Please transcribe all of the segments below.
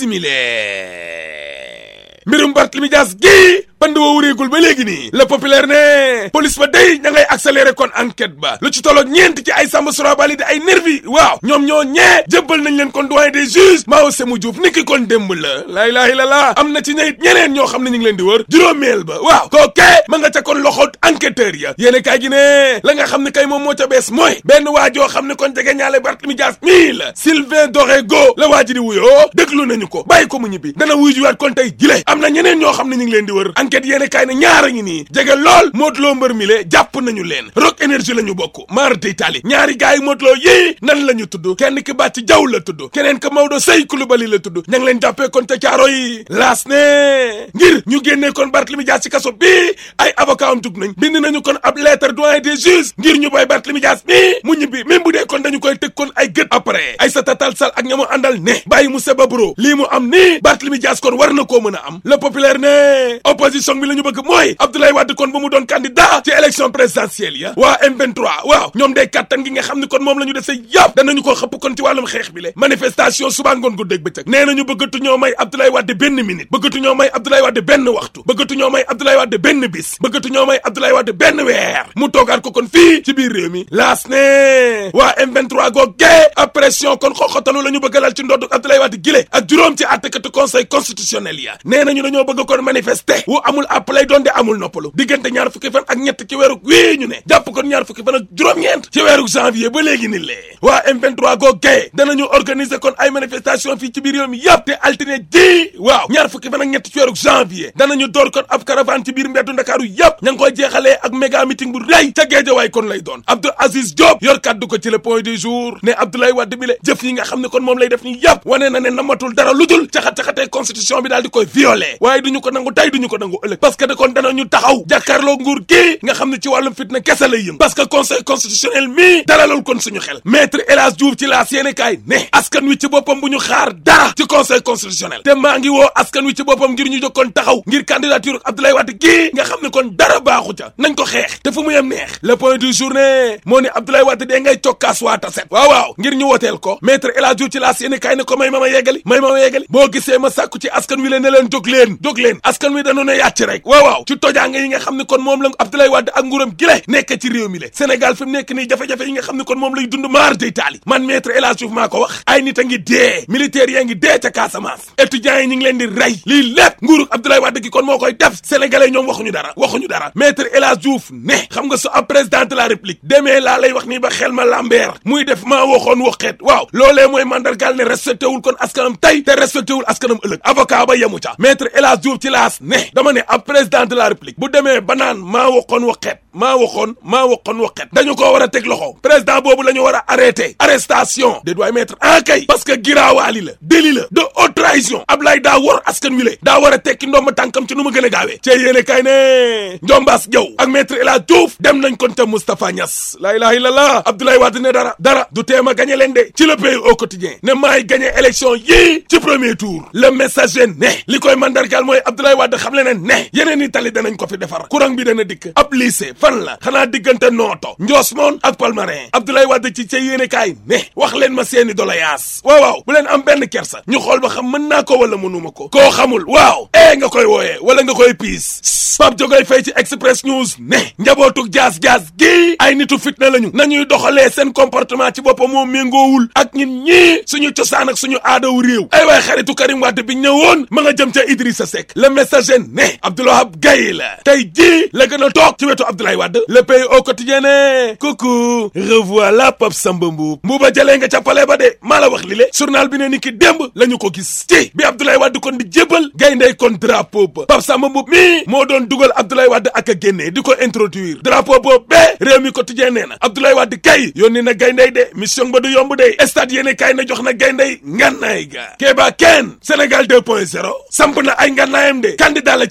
simile mbirum Barthélémy Dias gi pand wa wureegul ba léegi nii le populaire ne police ba day ña ngay accéléré kon enquête ba lu ci tolloog ñeent ci ay Samba Surabali di ay nervi waaw ñoom ñoo ñee jébbal nañ leen kon doyen des juges Mao Sémou Diouf niki kon démb la laa ilaaha illallaah am na ci ñayit ñeneen ñoo xam ne ñu ngi leen di wër juróomeel ba waaw kooke ma nga ca kon loxo enquêteur ya yéene kaay gi ne la nga xam ne kay moom moo ca bees mooy benn waa joo xam ne kon jege ñaale Barthélémy Dias mii la Sylvain Dorego la waa ji di wuyoo déglu nañu ko bàyyi ko mu ñibbi dana wuy juwaat kon tey jile am na ñeneen ñoo xam ne ñu ngi leen di wër enquête yéene kaay ne ñaara ngi nii jege lool Modou Lo mbër mi le jàpp nañu leen Rock Énergie la ñu bokk maar day tali ñaari gaay yi Modou Lo yii nan la ñu tudd kenn ki bàcc jaw la tudd keneen ka Maodo Sey Coulibaly la tudd ña ngi leen jàppee kon te caaro yi laas ne ngir ñu génnee kon Barthélémy Dias ci kaso bii ay avocat am jug nañ bind nañu kon ab lettre doyen des juges ngir ñu boy Barthélémy Dias mi mu ñibbi même bu dee kon dañu koy tëg kon ay gët après Aïssata Tall Sall ak ña mu àndal ne bàyyi mu seba bro lii mu am nii Barthélémy Dias kon war na koo mën a am le populaire ne opposition bi la ñu bëgg mooy Abdoulaye Wade kon ba mu doon candidat ci élection présidentielle ya waa M23 waaw ñoom day kàttan gi nga xam ne kon moom la ñu dese yàpp danañu ko xëpp kon ci wàllum xeex bi le manifestation suba ngoon ko dégg bëccëg nee nañu bëggatu ñoo may Abdoulaye Wade benn minute bëggatu ñoo may Abdoulaye Wade benn waxtu bëggatu ñoo may Abdoulaye Wade benn bis bëggatu ñoo may Abdoulaye Wade benn weer mu toogaat ko kon fii ci biir réew mi laas ne waa M23 googee ab pression kon xoxotalu la ñu bëgg lal ci ndoddu Abdoulaye Wade gile ak juróom ci àttekatu conseil constitutionnel ya nee nañu dañoo bëgg kon manifester wu amul àpp lay doon de amul noppalu diggante ñaar fukki fan ak ñett ci weeru wii ñu ne jàpp kon ñaar fukki fan ak juróom-ñeent ci weeru janvier ba léegi ni lee waa M23 googee danañu organiser kon ay manifestation fii ci biir réew mi yëpp te altine ji waaw ñaar fukki fan ak ñett ci weeru janvier danañu door kon ab caravane ci biir mbeddu Ndakaaru yëpp ña ngi koy jeexalee ak méga meeting bu rëy ca Géejawaay kon lay doon Abdou Aziz Diop yor kaddu ko ci le point du jour ne Abdoulaye Wade bi le jëf yi nga xam ne kon moom lay def ni yëpp wane na ne namatul dara lu dul caxat-caxatee constitution bi daal di koy violé waaye duñu ko nangu tey duñu ko nangu ëllëg parce que de kon danañu taxaw jàkkaarloo nguur gi nga xam ne ci wàllum fitna kese lay yëm parce que conseil constitutionnel mii dalalul kon suñu xel maître El Hadj Diouf ci laas yéene kaay ne askan wi ci boppam bu ñu xaar dara ci conseil constitutionnel te maa ngi woo askan wi ci boppam ngir ñu jóg kon taxaw ngir candidature Abdoulaye Wade gii nga xam ne kon dara baaxu ca nañ ko xeex te fu mu yem neex le point du journée moo ne Abdoulaye Wade dee ngay cokkaas waa taset waaw waaw ngir ñu woteel ko maître El Hadj Diouf ci laas yéene kaay ne ko may ma ma yeggali may ma ma yeggali boo gisee ma sàkku ci askan wi leen ne leen jóg leen jóg leen askan wi dañu ne yàcc rek waaw waaw ci tojaanga yi nga xam ne kon moom la Abdoulaye Wade ak nguuram gile nekk ci réew mi le Sénégal fi mu nekk nii jafe-jafe yi nga xam ne kon moom lay dund maar day taali man maître El Hadj Diouf maa ko wax ay nit a ngi dee militaires yaa ngi dee ca Casamance étudiants yi ñu ngi leen di rey lii lépp nguuru Abdoulaye Wade gi kon moo koy def sénégalais ñoom waxuñu dara waxuñu dara maître El Hadj Diouf ne xam nga su ab président de la république demee laa lay wax nii ba xel ma lambeer muy def maa waxoon waxeet waaw loolee mooy mandargaal ne respecté wul kon askanam tey te respecté wul askanam ëllëg avocat ba yemu ca maître El Hadj Diouf ci laas ne dama ne ab président de la république bu demee ba naan maa waxoon waxeet maa waxoon maa waxoon waxeet dañu ko war a teg loxo président boobu la ñu war a arrêté arrestation de doy mettre en kay parce que giraawaali la délit la de haute trahison Ablaye daa war askan wi le daa war a tekki ndomba tànkam ci nu mu gën a gaawee cee yéene kay ne njombaas jaw ak maître El Hadj Diouf dem nañ kon te Moustapha Niass laa ilaha illallah Abdoulaye Wade ne dara dara du teema gagné leen de ci le pays au quotidien ne maay gagné élection yii ci premier tour le messager ne li koy mandargal mooy Abdoulaye Wade xam le ne ne yeneen i tali danañ ko fi defar courant bi dana dikk ab lycée fan la xanaa diggante nooto Ndiosmone ak Palmarin Abdoulaye Wade ci ca yéene kaay ne wax leen ma seeni doléance waaw waaw bu leen am benn kersa ñu xool ba xam mën naa ko wala mënuma ko koo xamul waaw ee nga koy wooyee wala nga koy piis Pape Jogoy Faye ci Express News ne njabootug jaas-jaas gi ay nitu fitna lañu nañuy doxalee seen comportement ci boppam moo méngoowul ak ñin ñii suñu cosaan ak suñu aadawu réew ay waay xaritu Karim Wade bi ñëwoon ma nga jëm ca Idrissa Seck le messager ne Abdoulahab Gaye la tey jii la gën a toog ci wetu Abdoulaye Wade le pays au quotidien ne coucou revoilà Pape Samba Mboup mbuuba jëlee nga ca palais ba de maa la wax li le journal bi ne ni ki démb la ñu ko gis ci bi Abdoulaye Wade kon di jébal gayndey kon drapeau ba Pape Samba Mboup mi moo doon dugal Abdoulaye Wade ak a génnee di ko introduire drapeau boobu bee réew mi quotidien nee na Abdoulaye Wade kay yónni na gayndey de mission ba du yomb de stade yéene kay na jox na gayndey ngannaay ga Kéba Ken Sénégal 2.0 samp na ay ngannaayam de candidat la ci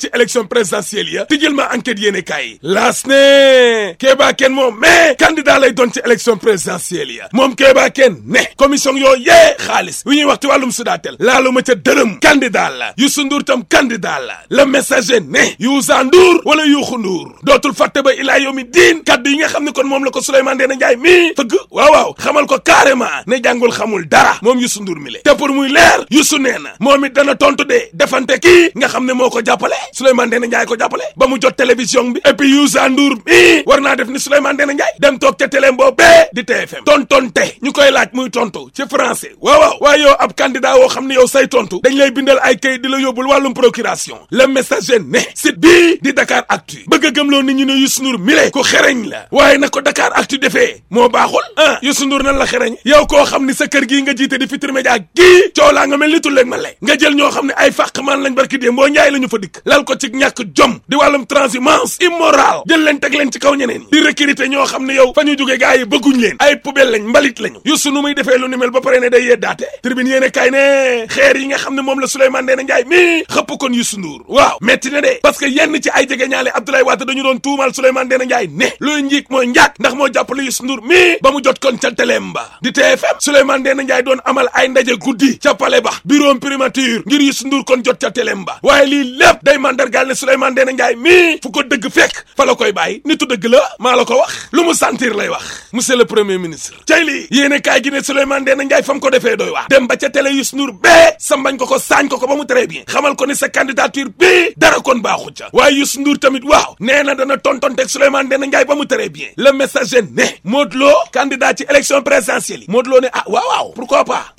élection présidentielle ya tijjil ma enquête yéene kaay laas ne Kéba Ken moom mais candidat lay doon ci élection présidentielle ya moom Kéba Ken ne commission yoo yee xaalis wi ñuy wax ci wàllum Sudatel laalu ma ca dërëm candidat la Youssou Ndour tam candidat la le messager ne Youssou Ndour wala Youssou Ndour dootul fàtte ba ilaa yow mi diin kaddu yi nga xam ne kon moom la ko Souleymane Ndéné Ndiaye mii fëgg waaw waaw xamal ko carrément ne jàngul xamul dara moom Youssou Ndour mi le te pour muy leer Youssou nee na moom it dana tontu de defante kii nga xam ne moo ko jàppale Souleymane Ndéné Ndiaye ko jàppale ba mu jot télévision bi et puis Youssou Ndour mii war naa def ni Souleymane Ndéné Ndiaye dem toog ca télé boobee di TFM tontonte ñu koy laaj muy tontu ci français waaw waaw waaye yow ab candidat woo xam ne yow say tontu dañ lay bindal ay kayit di la yóbbul wàllum procuration le messager ne site bii di Dakar Actu bëgg a gëmloo nit ñi ne Youssou Ndour mi le ko xereñ la waaye nag ko Dakar Actu defee moo baaxul ah Youssou Ndour nan la xereñ yow koo xam ni sa kër gii nga jiite di Futurs Médias gii coow laa nga mel ni tulleeg ma lay nga jël ñoo xam ne ay fàqmaan lañ barki dee mboo njaay la ñu fa dikk lal ko ci ñàkk jom di wàllum transhumance immoral jël leen teg leen ci kaw ñeneen ñi di recruter ñoo xam ne yow fa ñu jóge gaa yi bëgguñ leen ay poubelle lañ mbalit lañu Youssou nu muy defee lu ni mel ba pare ne day yeddaate tribune yéene kay ne xeer yi nga xam ne moom la Souleymane Ndéné Ndiaye mii xëpp kon Youssou Ndour waaw metti na de parce que yenn ci ay jege ñaale Abdoulaye Wade dañu doon tuumal Souleymane Ndéné Ndiaye ne luy njiig mooy njaag ndax moo jàppale Youssou Ndour mii ba mu jot kon ca teleem ba di TFM Souleymane Ndéné Ndiaye doon amal ay ndaje guddi ca palais ba bureau primature ngir Youssou Ndour kon jot ca teleem ba waaye lii lépp day mandargaal ne Souleymane Ndéné Ndiaye mii fu ko dëgg fekk fa la koy bàyyi nitu dëgg la maa la ko wax lu mu sentir lay wax monsieur le premier ministre cay lii yéene kaay gi ne Souleymane Ndéné Ndiaye fa mu ko defee doy wax dem ba ca télé Youssou Ndour bee sambañ ko ko saañ ko ko ba mu très bien xamal ko ni sa candidature bii dara kon baaxu ca waaye Youssou Ndour tamit waaw nee na dana tontonteeg Souleymane Ndéné Ndiaye ba mu très bien le messager ne Modou Lo candidat ci élection présidentielle yi Modou Lo ne ah waaw waaw pourquoi pas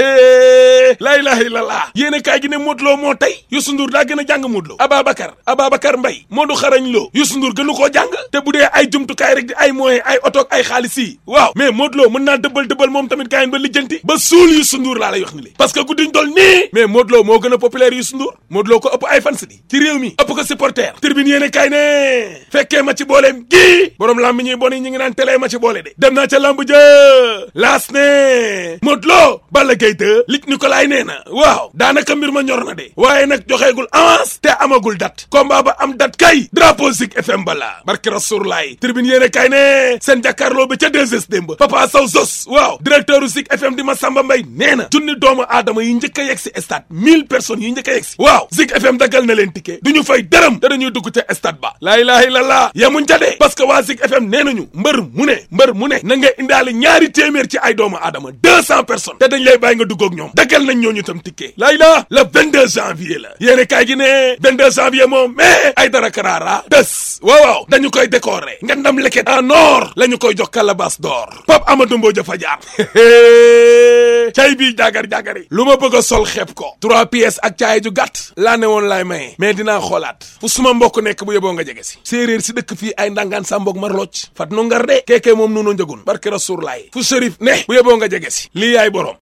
la ilaha illallah yéene kaay gi ne Modou Lo moo tey Youssou Ndour daa gën a jàng Modou Lo Ababacar Ababacar Mbaye Modou xarañ Lo Youssou Ndour gënu koo jàng te bu dee ay jumtukaay rek di ay moyen ay oto ak ay xaalis yi waaw mais Modou Lo mën naa dëbbal dëbbal moom tamit kaay ba lijjanti ba suul Youssou Ndour laa lay wax ni li parce que guddiñ dool nii mais Modou Lo moo gën a populaire Youssou Ndour Modou Lo ko ëpp ay fans di ci réew mi ëpp ko supporter tribune yéene kaay ne fekkee ma ci booleem gii borom lamb ñuy bon yi ñu ngi naan télé ma ci boole de dem naa ca lamb jë laas ne Modou Lo Balla Gaye 2 lig Nicolas nee na waaw daanaka mbir ma ñor na de waaye nag joxeegul avance te amagul date combat ba am date kay drapeau Zik FM bala barke Rasoulaay tribune yéene kay ne seen jàkkaarloo bi ca 2S démb Papa Sow Zos waaw directeur u Zik FM di Massamba Mbaye nee na junni doomu aadama yi njëkk a yegg si stade mille personnes yi njëkk a yegg si waaw Zik FM daggal na leen ticket du ñu fay dërëm te dañuy dugg ca stade ba laa ilaha illallah yemuñ ca de parce que waa Zik FM nee nañu mbër mu ne mbër mu ne na nga indaale ñaari téeméer ci ay doomu aadama deux cent personnes te dañ lay bàyyi nga dugg ak ñoom daggal nañ ñooñu tam ticket laa ilaha le 22 janvier la yéene kaay gi ne 22 janvier moom mais ay dara karaara bés waaw waaw dañu koy décorer nga ndam leket en or la ñu koy jox calebasse d'or Pape Amadou Mbodj fa jaar cay bii jaagar jaagari lu ma bëgg a sol xeeb ko trois pièces ak caay ju gàtt laa ne woon laay maye mais dinaa xoolaat fu suma mbokk nekk bu yeboo nga jege si séeréer si dëkk fii ay ndangaan sa mbokk marlooc fat nu ngar de keekee moom nunu njëgun barke rasuur laay fu shérif ne bu yeboo nga jege si lii yaay borom